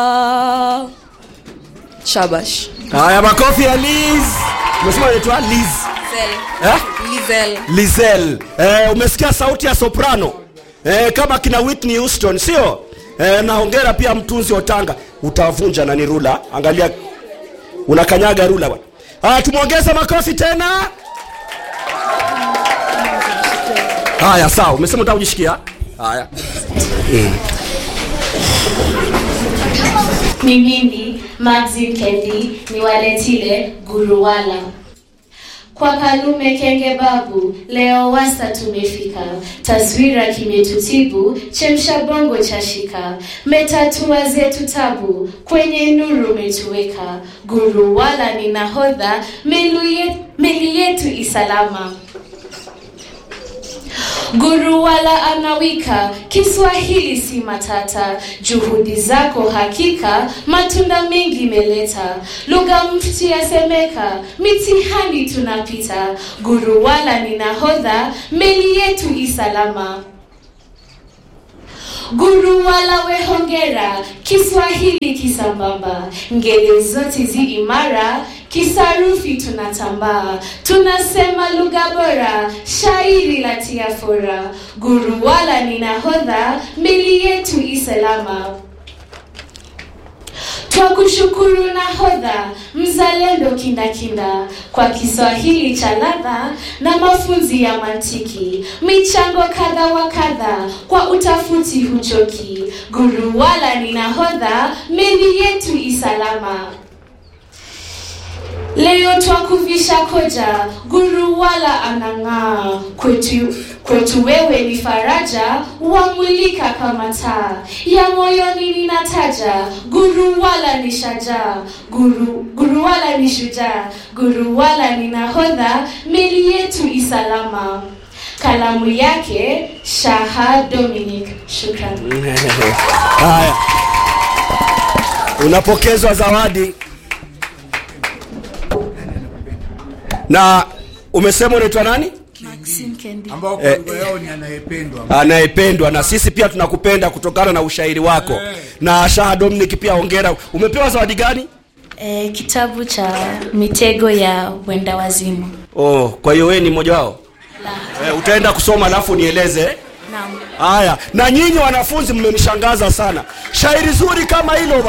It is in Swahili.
Ah, shabash haya makofi ya liz umesema naitwa liz eh? Lizel. lizel eh, umesikia sauti ya soprano eh, kama kina whitney houston sio eh, naongera pia mtunzi otanga utavunja nani rula angalia unakanyaga rula bwana haya tumwongeze makofi tena haya sawa umesema utaka kujishikia haya ni mimi Maxim Kendi niwaletile Guruwala kwa Kalume Kenge Babu, leo wasa tumefika, taswira kimetutibu, chemsha bongo chashika, metatua zetu tabu, kwenye nuru umetuweka, Guruwala ni nahodha, melu ye- meli yetu isalama. Guru wala anawika, Kiswahili si matata, juhudi zako hakika, matunda mengi meleta, lugha mfti yasemeka, mitihani tunapita, Guru wala ni nahodha, meli yetu isalama. Guru wala we hongera, Kiswahili kisambamba, ngeli zote zi imara, kisarufi tunatambaa, tunasema lugha bora, shairi la tia fora. Guru wala ni nahodha, meli yetu isalama. Twakushukuru nahodha, mzalendo kindakinda, kwa Kiswahili cha ladha na mafunzi ya mantiki, michango kadha wa kadha, kwa utafuti huchoki. Guru wala ni nahodha, meli yetu isalama. Leo twakuvisha koja, guru wala anang'aa. Kwetu, kwetu wewe ni faraja, wamulika kama taa. Ya moyoni ninataja, guru wala ni shajaa. Guru, guru wala ni shujaa, guru wala ni nahodha, meli yetu isalama. Kalamu yake Shaha Dominic. Shukran. haya unapokezwa zawadi na umesema unaitwa nani Maxim Kendi. ambao kwa lugha yao ni anayependwa anayependwa na sisi pia tunakupenda kutokana na ushairi wako na shaha dominic pia ongera umepewa zawadi gani E, kitabu cha mitego ya wenda wazimu. oh, kwa hiyo wewe ni mmoja wao eh, utaenda kusoma alafu nieleze Naam. haya na nyinyi wanafunzi mmenishangaza sana shairi zuri kama hilo